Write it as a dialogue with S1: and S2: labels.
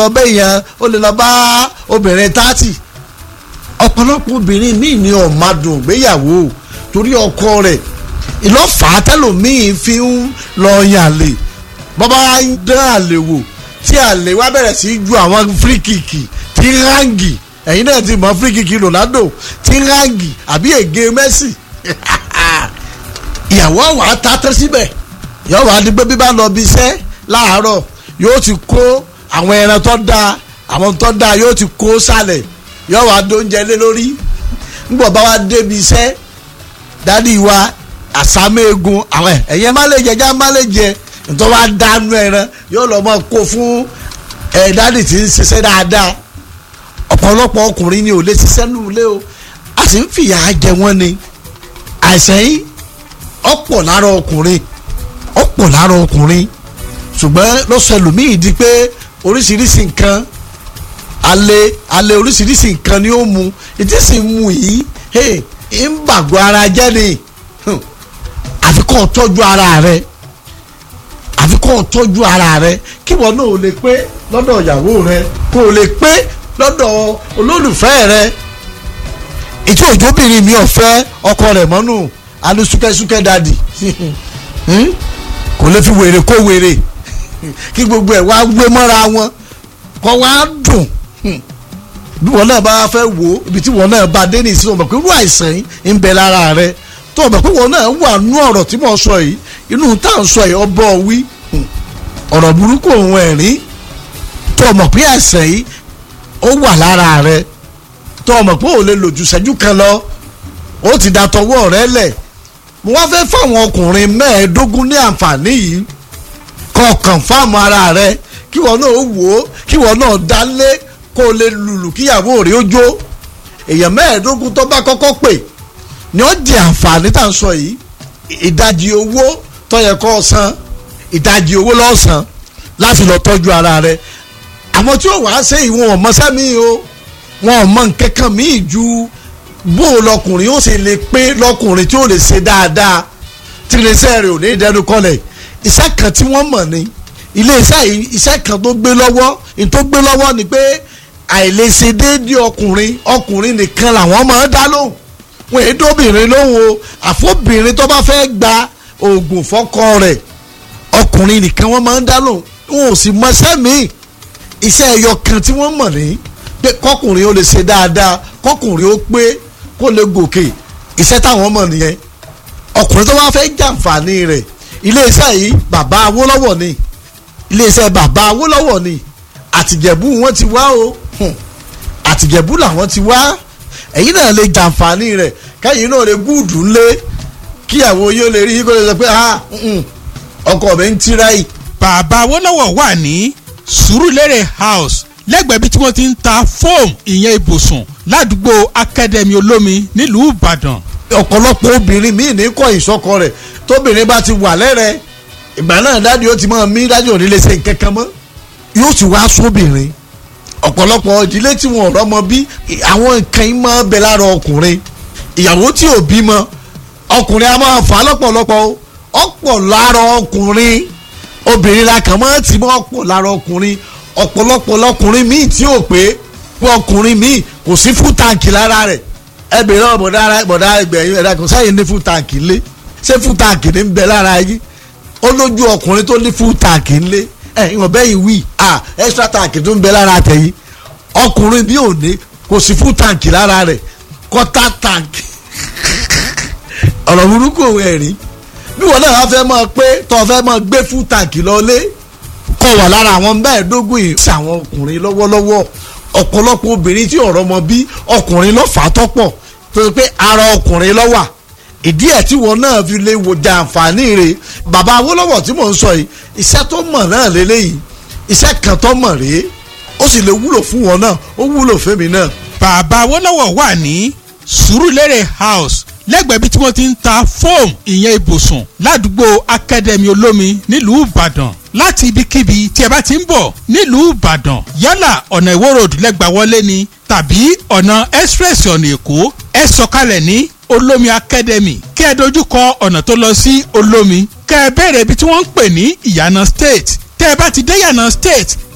S1: ọbẹ̀ yẹn ó lè lọ bá obìnrin tààtì ọ̀pọ̀lọpọ̀ obìnrin míì ní ọ̀madùn ìgbéyàwó torí ọkọ rẹ̀ ìlọ́fà tẹ́lòmíì fi ń lọ yàlè bọ́bá dán àlè wò tí àlè wá bẹ̀rẹ̀ sí ju àwọn fíríkìkì tí ń ráǹgì ẹ̀yin náà ti mọ̀ fíríkìkì Ronaldo tí ń ráǹgì àbí ègé Messi ìyàwó àwọn àtàtẹ́ síbẹ̀ yóò wá di pé bí bá lọ bí iṣẹ́ láàárọ̀ yóò ti kó àwọn ẹran tó dáa àwọn tó dáa yóò ti kó sálẹ̀ yóò wá dóúnjẹ lé lórí ńgbọ̀ bá wá débi iṣẹ́ dádì wa àsámégun àwọn ẹ̀yẹ má lè jẹ já má lè jẹ nítorí wàá dánú ẹran yóò lọ mọ kó fún ẹ dádì tí ń ṣiṣẹ́ dáadáa ọ̀pọ̀lọpọ̀ ọkùnrin ni ò lè ṣiṣẹ́ nù lé o a sì ń fìyà jẹ wọ́n ni àìsàn yìí ọ̀pọ̀ lára ọkùnrin ọ̀pọ̀ lára ọkùnrin ṣùgbọ́n lọ́sọ̀ ẹlòmíì di pé oríṣiríṣi nǹkan alẹ́ alẹ́ oríṣiríṣi nǹkan ni ó mu ìdí sì ń mu yìí ń bàgbọ́ ara jẹ́ ni àfi kó o tọ́jú ara rẹ àfi kó o tọ́jú ara rẹ kí wọn náà ò lè pé lọ́dọ̀ ìyàwó rẹ kó o lè pé lọ́dọ̀ olólùfẹ́ rẹ ètò òjòbìnrin mi ọ̀fẹ́ ọkọ rẹ̀ mọ́nù alu súkẹ́súkẹ́ dadi kò lè fi wèrè kó wèrè kí gbogbo ẹ̀ wá gbé mọ́ra wọn kọ́ wá dùn bí wọn náà bá fẹ́ wò ó ibi tí wọn náà bá dé ní ìsinmi ọmọ pé irú àìsàn yìí ń bẹ lára rẹ tó ọmọ pé wọn náà wà nú ọ̀rọ̀ tí mo sọ yìí inú tá à ń sọ yìí ọbọ̀ wí ọ̀rọ̀ burúkú òun ẹ̀rín tó ọmọ pé àìsàn yìí ó wà lára rẹ tó ọmọ pé ò lè lò ju ṣẹ́jú kan lọ ó ti da tọwọ́ rẹ lẹ̀ mo wá fẹ́ fáwọn ọkùnrin mẹ́ẹ̀ẹ́dógún ní àǹfààní yìí kọ̀ọ̀kan fáàmù ara rẹ kí wọn náà wò ó kí wọn náà dálé kó o lè lùlù kíyàwó rẹ ó jó èèyàn mẹ́ẹ̀ẹ́dógún tó bá kọ́kọ́ pè ni ó di àǹfààní tá à ń sọ yìí ìdajì owó tó yẹ kó o san ìdajì owó lọ́ọ́ san láti lọ tọ́jú ara rẹ àwọn tí ó wàá ṣe ìwọ̀n ọmọ sẹ́mi o wọn ò mọ nǹkan kan míì ju bó o lọkùnrin ó sì lè pé lọkùnrin tí ó lè ṣe dáadáa tí iléeṣẹ́ rẹ̀ ò ní ìdẹnu kọlẹ̀ iṣẹ́ kan tí wọ́n mọ̀ ni iléeṣẹ́ yìí iṣẹ́ kan tó gbé lọ́wọ́ ní tó gbé lọ́wọ́ ni pé àìlèṣe déédéé ọkùnrin ọkùnrin nìkan làwọn máa ń dá lóhùn wọn èyí tóbìnrin lóhùn o àfọ́bìnrin tó bá fẹ́ gba oògùn fọ́kọ rẹ̀ ọkùnrin nìkan wọ́n máa ń dá lóhùn wọn ò sì mọṣẹ́ míì iṣẹ́ ẹyọ kan tí wọ́n mọ̀ ní pé kọkùnrin ó lè ṣe dáadáa kọkùnrin ó pé kó lè gòkè iṣẹ́ táwọn mọ̀ nìyẹn ọkùnrin tó bá fẹ́ jàǹfààní rẹ̀ iléeṣẹ́ yìí bàbá Awólọ́wọ̀ ni iléeṣẹ́ bàbá Awólọ́wọ̀ ni àtìjẹ̀bú wọn ti wá o àtìjẹ̀bú làwọn ti wá ẹ̀yin náà lè jàǹfààní rẹ̀ kẹ́yìn náà lè gúùdù ńlé kíyàwó yóò lè rí kó lè sọ pé ọkọ mi ń tíráì.
S2: bàbá Awólọ́wọ̀ wà ní Sùúrùlérè house lẹ́gbẹ̀ẹ́ bí tí wọ́n ti ń ta fóòmù ìyẹn ibùsùn ládùúgbò akademi olómi nílùú Ìbàdàn.
S1: ọ̀pọ̀lọpọ̀ obìnrin míì ní kọ́ ìsọkọ rẹ̀ tóbìnrin bá ti wà lẹ́rẹ̀ ìgbà náà dáàdi ó ti máa mí dájú òní lè ṣe nǹkan kan mọ́ yóò ti wá sóbìnrin ọ̀pọ̀lọpọ̀ ìdílé tí wọn ọ̀rọ̀ mọ bí àwọn nǹkan yìí máa bẹ lára ọkùnrin ìyàwó tí ò bímọ ọkùnrin a máa fà á lọ́pọ̀lọpọ̀ ọ̀pọ̀ lára ọkùnrin obìnrin la kàn máa tì mọ́ ọ̀pọ̀ lára ọkùnrin ọ̀pọ̀lọpọ̀ lọkùnrin míì tí ò pé ọkùnrin míì kò sí fún tàǹkì lára rẹ̀ ẹ bèrè ọ bọ̀dá bọ̀dá ẹgbẹ̀yìn ẹ̀dá kan sáyẹn ní fún tàǹkì ńlé ṣé fún tàǹkì ní ń bẹ lára yìí ó lójú ọkùnrin tó ní fún tàǹkì ńlé ẹ ìwọ̀n bẹ́yìn wí à extra tàǹkì tó ń bẹ lára tẹ̀yìn ọkùnrin bí ò ní kò sí fún tàǹkì lára rẹ̀ kọ́tà tàǹkì ọ̀rọ̀ burúkú òun ẹ̀rí bí wọn náà wá fẹ́ mọ̀ pé tó fẹ́ mọ̀ gbé fún tàǹkì lọ́lé kọ́ wà lára àwọn mẹ́ẹ̀ẹ́dógún yìí sí àwọn ọkùnrin lọ́wọ́lọ́wọ́ ọ̀pọ̀lọpọ̀ obìnrin tí ọ̀rọ̀ mọ bí ọkùnrin ló fà á tọ́pọ̀ tó ṣe pé ara ọkùnrin ló wà ìdí ẹ̀ tí wọn náà fi lè wo jàǹfààní rẹ̀ bàbá Awólọ́wọ̀ tí mò ń sọ yìí iṣẹ́ tó mọ̀ náà lélẹ́yìí iṣẹ́ kan tó mọ̀ rèé ó sì lè wúlò fún wọn náà ó wúlò fẹ́mi náà.
S2: bàbá Awólọ́wọ̀ wà ní Sùúrùlérè house lẹ́gbẹ̀ẹ́ bí tí wọ́n ti ń ta fóòmù ìyẹn ibùsùn ládùúgbò akademi olómi nílùú Ìbàdàn láti ibikíbi tí ẹ bá ti ń bọ̀ nílùú Ìbàdàn yálà ọ̀nà Ìwó road lẹ́gbà wọlé ni tàbí ọ̀nà express ọ̀nà Èkó ẹ sọ̀kalẹ̀ ní olómi academy kí ẹ dojú kọ ọ̀nà tó lọ sí olómi kẹ́ ẹ bẹ̀rẹ̀ ibi tí wọ́n ń pè ní ìyànà state tẹ́ ẹ bá ti dé ìyànà state